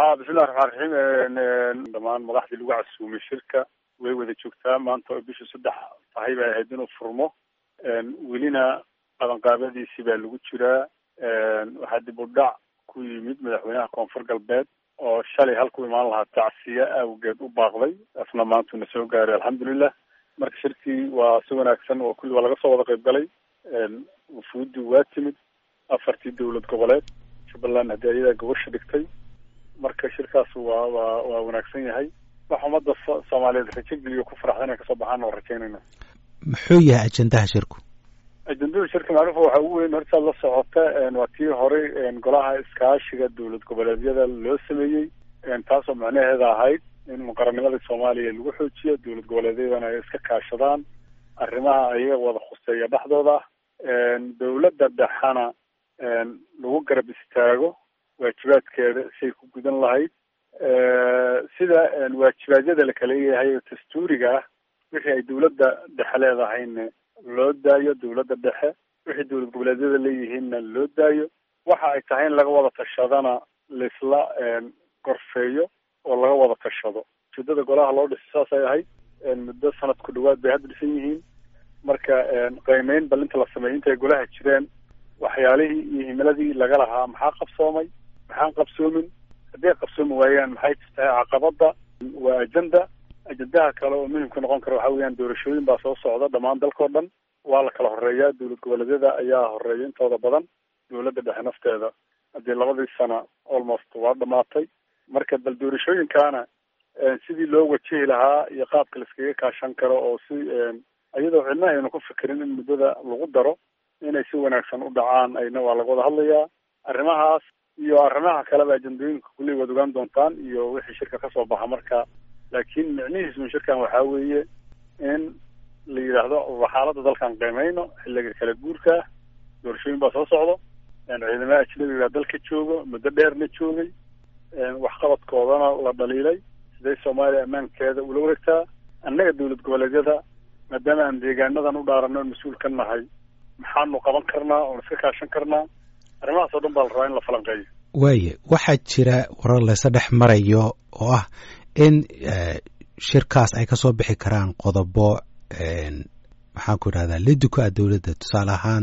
bismillahi raxmaan raxiim dhammaan madaxdii lagu casuumay shirka way wada joogtaa maanta oo bisha saddex tahay bay ahayd inuu furmo welina qabanqaabadiisii baa lagu jiraa waxaa dib u dhac ku yimid madaxweynaha koonfur galbeed oo shalay halku imaan lahaa tacsiye awgeed u baaqday asna maantuna soo gaaray alxamdulilah marka shirkii waa si wanaagsan oo kulli waa laga soo wada qayb galay wufuuddi waa timid afartii dowlad goboleed jubbaland haddii ayadaa gobasha dhigtay marka shirkaas waa waa waa wanaagsan yahay wax ummadda soomaaliyeed rajo geliyo ku faraxda inay kasoo baxaan oo rajaynayna muxuu yahay ajendaha shirku ajendada shirka macruufa waxaa ugu weyn hortaad la socota waa tii horey golaha iskaashiga dowlad goboleedyada loo sameeyey taasoo macnaheeda ahayd in muqaranimadii soomaaliya lagu xoojiyo dowlad goboleedyadana ay iska kaashadaan arrimaha ayaga wada khuseeya dhexdooda ah dowladda dhexana lagu garab istaago waajibaadkeeda siay ku gudan lahayd sida waajibaadyada la kala leeyahay oo dastuuriga ah wixii ay dowladda dhexe leedahayna loo daayo dowladda dhexe wixii dowlad goboleedyada leeyihiinna loo daayo waxa ay tahay in laga wada tashadana laisla gorfeeyo oo laga wada tashado ujeedada golaha loo dhisay saasay ahayd muddo sanad ku dhawaad bay hadda dhisan yihiin marka qiimeyn balinta la sameeyey intay golaha jireen waxyaalihii iyo himiladii laga lahaa maxaa qabsoomay maxaan qabsoomin hadday qabsoomi waayaan maxay tahay caqabada waa ajenda ajendaha kale oo muhimka noqon kara waxa weeyaan doorashooyin baa soo socda dhammaan dalkao dhan waa la kala horeeyaa dowlad goboleedyada ayaa horeeya intooda badan dowladda dhexe nafteeda haddii labadii sana almost waa dhamaatay marka bal doorashooyinkaana sidii loo wajihi lahaa iyo qaabka laiskaga kaashan karo oo si iyadoo cidna aynu ku fikirin in muddada lagu daro inay si wanaagsan u dhacaan ayna waa laga wada hadlayaa arrimahaas iyo arrimaha kaleba ajendooyinka kulley waad ogaan doontaan iyo wixii shirka kasoo baxa marka laakiin micnihiismu shirkan waxaa weeye in la yidhaahdo xaaladda dalkan qiimeyno xilliga kala guurka ah doorashooyin baa soo socdo ciidamada ajnabiga dalka joogo muddo dheerna joogay waxqabadkoodana la dhaliilay siday soomaaliya ammaankeeda ula wareegtaa annaga dowlad goboleedyada maadaama aan deegaanadan u dhaarano mas-uul ka nahay maxaanu qaban karnaa oon iska kaashan karnaa arrimahaas oo dhan baa la rabaa in la falanqeeyo waaye waxaa jira warar laysa dhex marayo oo ah in shirkaas ay kasoo bixi karaan qodobo maxaan ku idhahdaa liduka ah dowladda tusaale ahaan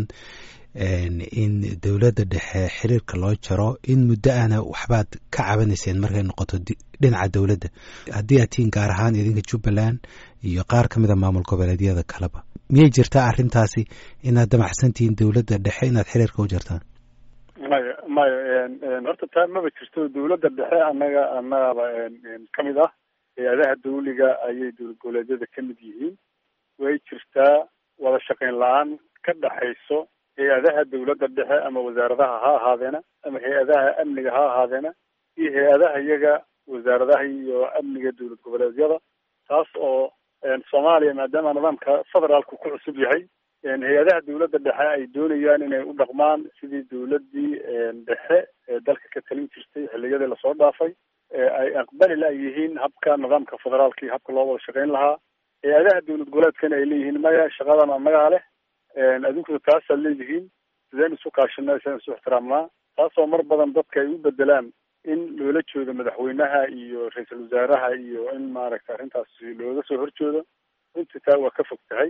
in dowladda dhexe xiriirka loo jaro in muddo ahna waxbaad ka cabanayseen markay noqoto dhinaca dowladda haddii aad tihiin gaar ahaan idinka jubbaland iyo qaar ka mid a maamul goboleedyada kaleba miyay jirtaa arrintaasi inaad damacsan tihiin dowladda dhexe inaad xiriirka u jartaan maya maya horta taa maba jirto dowladda dhexe annaga annagaba kamid ah hay-adaha dawliga ayay dowlad goboleedyada ka mid yihiin way jirtaa wada shaqayn la-aan ka dhexayso hay-adaha dowladda dhexe ama wasaaradaha ha ahaadeena ama hay-adaha amniga ha ahaadeena iyo hay-adaha iyaga wasaaradaha iyo amniga dowlad goboleedyada taas oo soomaaliya maadaama nidaamka federaalku ku cusub yahay hay-adaha dowladda dhexe ay doonayaan inay u dhaqmaan sidii dowladdii dhexe ee dalka ka talin jirtay xilliyadii lasoo dhaafay ay aqbali la yihiin habka nidaamka federaalka iyo habka loo wada shaqayn lahaa hay-adaha dowlad goboleedkana ay leeyihiin maya shaqadan annagaa leh adinkuna taasaad leedihiin sideen isu kaashanaa sideen isu ixtiraamnaa taasoo mar badan dadka ay u bedelaan in loola jeedo madaxweynaha iyo ra-iisul wasaaraha iyo in maaragta arrintaas looga soo horjeedo runtii taa waa ka fog tahay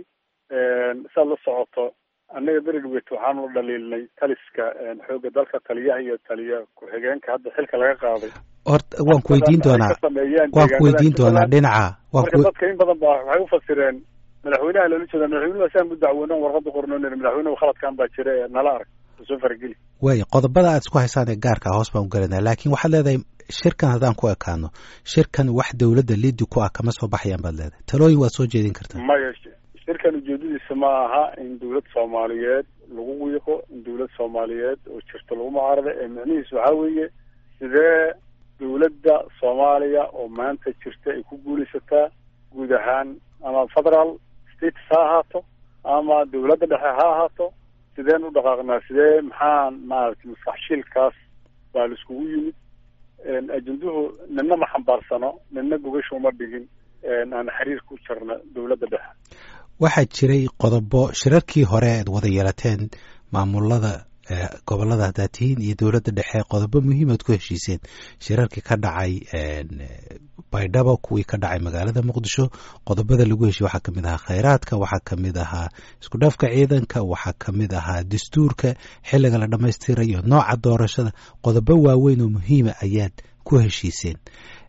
saad la socoto annaga beredwet waxaanu dhaliilnay taliska xoogga dalka taliyaha iyo taliya ku-xigeenka hadda xilka laga qaaday horta waan ku weydiin doonaa waan ku weydiin doonaa dhinaca marka dadka in badan ba waxay ufasireen madaxweynaha loola jeeda madaxweynuhu saan u dacwoonan warqada qornoon madaxweynuhu khaladkan baa jira ee nala arag soo farageli waaya qodobada aad isku haysaan ee gaarka hoos baan u galanaa laakiin waxaad leedahay shirkan haddaan ku ekaano shirkan wax dowladda liidi ku ah kama soo baxayaan baad leedahay talooyin waad soo jeedin kartaa maya shirkan ujeedadiisa ma aha in dowlad soomaaliyeed lagu wiiqo in dowlad soomaaliyeed oo jirto lagu mucaarada ee micnihiis waxaa weeye sidee dowladda soomaaliya oo maanta jirta ay ku guulaysataa guud ahaan ama federal states ha ahaato ama dowladda dhexe ha ahaato sideen u dhaqaaqnaa sidee maxaan maaragtay maskaxshiilkaas baa la iskugu yimid ajenduhu nina ma xambaarsano nina gogasha uma dhigin aan xiriir ku jarna dowladda dhexe waxaa jiray qodobo shirarkii hore aad wada yeelateen maamulada gobolada haddaad tihiin iyo dowladda dhexe qodobo muhiimaad ku heshiiseen shirarkii ka dhacay baydhabo kuwii ka dhacay magaalada muqdisho qodobada lagu heshiye waxaa kamid ahaa khayraadka waxaa kamid ahaa isku dhafka ciidanka waxaa kamid ahaa dastuurka xilliga la dhammaystirayo nooca doorashada qodobo waaweyn oo muhiima ayaad ku heshiiseen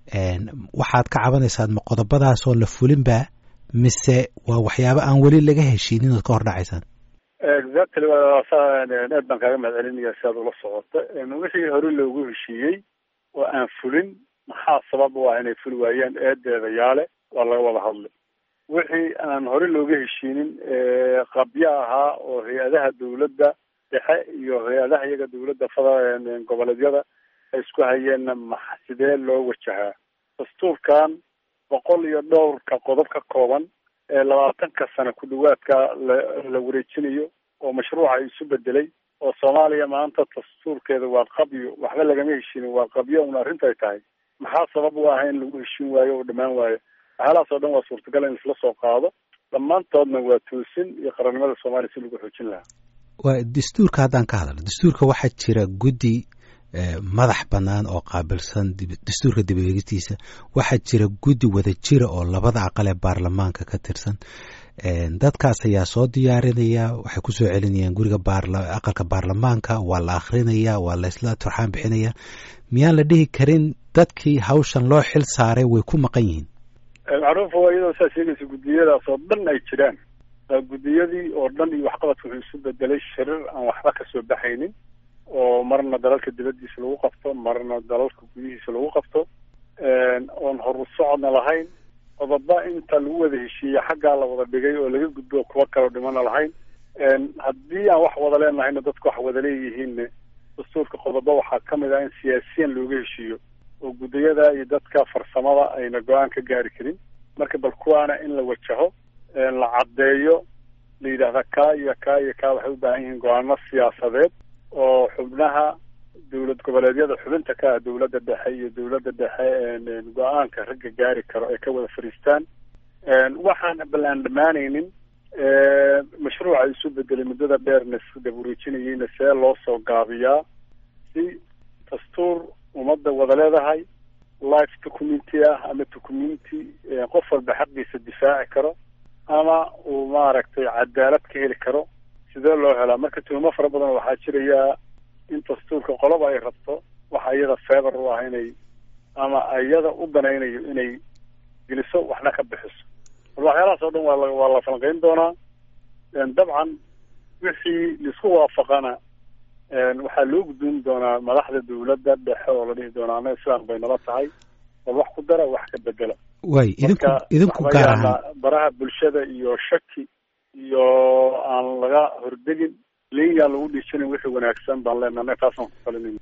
waxaad ka cabanaysaa ma qodobadaasoo la fulinba mise waa waxyaabo aan weli laga heshiinin ood ka hor dhacaysaan exactly aad baan kaaga mahad celinaya si aad ula socota wixii hore loogu heshiiyey oo aan fulin maxaa sabab u ah inay fuli waayeen eedeeda yaale waa laga wada hadlay wixii aan hore looga heshiinin qabyo ahaa oo hay-adaha dawladda dhexe iyo hay-adaha iyaga dawladda fada goboleedyada ay isku hayeenna ma sidee loo wajahaa dastuurkan boqol iyo dhowrka qodob ka kooban ee labaatanka sano ku dhawaadka la la wareejinayo oo mashruuca isu bedelay oo soomaaliya maanta dastuurkeeda waa qabyo waxba lagama heshiinin waa qabyo un arrinta ay tahay maxaa sabab u ah in lagu heshiin waayo oo dhammaan waayo waxyaalahaas oo dhan waa suurtagal in isla soo qaado dhammaantoodna waa toosin iyo qarannimada soomaaliya si lagu xoojin lahaa waa dastuurka haddaan ka hadalno dastuurka waxaa jira guddi madax bannaan oo qaabilsan dastuurka dib eegistiisa waxaa jira guddi wada jira oo labada aqal ee baarlamaanka ka tirsan dadkaas ayaa soo diyaarinaya waxay kusoo celinayaan guriga aqalka baarlamaanka waa la akrinaya waa la isla turxaan bixinaya miyaan la dhihi karin dadkii hawshan loo xil saaray way ku maqan yihiin macruufa waa iyadoo saa sheegaysa guddiyadaas oo dhan ay jiraan guddiyadii oo dhan iyo waxqabadka wuxuu isu bedelay shirir aan waxba kasoo baxaynin oo marna dalalka dibadiisa lagu qabto marna dalalka gudihiisa lagu qabto oon horu socodna lahayn qodoba inta lagu wada heshiiyey xaggaa la wada dhigay oo laga gudbo kuwa kaleo dhimana lahayn haddii aan wax wada leenahayna dadku wax wada leeyihiinne dastuurka qodoba waxaa kamid ah in siyaasiyan looga heshiiyo oo guddiyada iyo dadka farsamada ayna go-aan ka gaari karin marka bal kuwaana in la wajaho la caddeeyo la yidhaahda kaa iyo kaa iyo kaa waxay u baahan yihiin go-aano siyaasadeed oo xubnaha dowlad goboleedyada xubinta ka ah dowladda dhexe iyo dowladda dhexe go-aanka ragga gaari karo ay ka wada fadhiistaan waxaan bal aan dhammaanaynin mashruuca isu bedelay muddada dheerna dabureejinayeyna see loo soo gaabiyaa si dastuur ummadda wada leedahay life documenti ah ama documenti qof walba xaqiisa difaaci karo ama uu maaragtay cadaalad ka heli karo sidee loo helaa marka tuhmo fara badan waxaa jiraya in dastuurka qoloba ay rabto waxa iyada feebar u ah inay ama iyada u danaynayo inay geliso waxna ka bixiso bal waxyaalahaas oo dhan waa la waa la falanqeyn doonaa dabcan wixii laisku waafaqana waxaa loo guddoon doonaa madaxda dawladda dhexe oo la dhihi doonaa ana islaan bay nala tahay bal wax ku dara wax ka bedela way idinku idinku gaar ahaan baraha bulshada iyo shaki iyo aan laga hordegin linyaan lagu dhiijinin wixii wanaagsan baan leenahay taasaan ku talinayn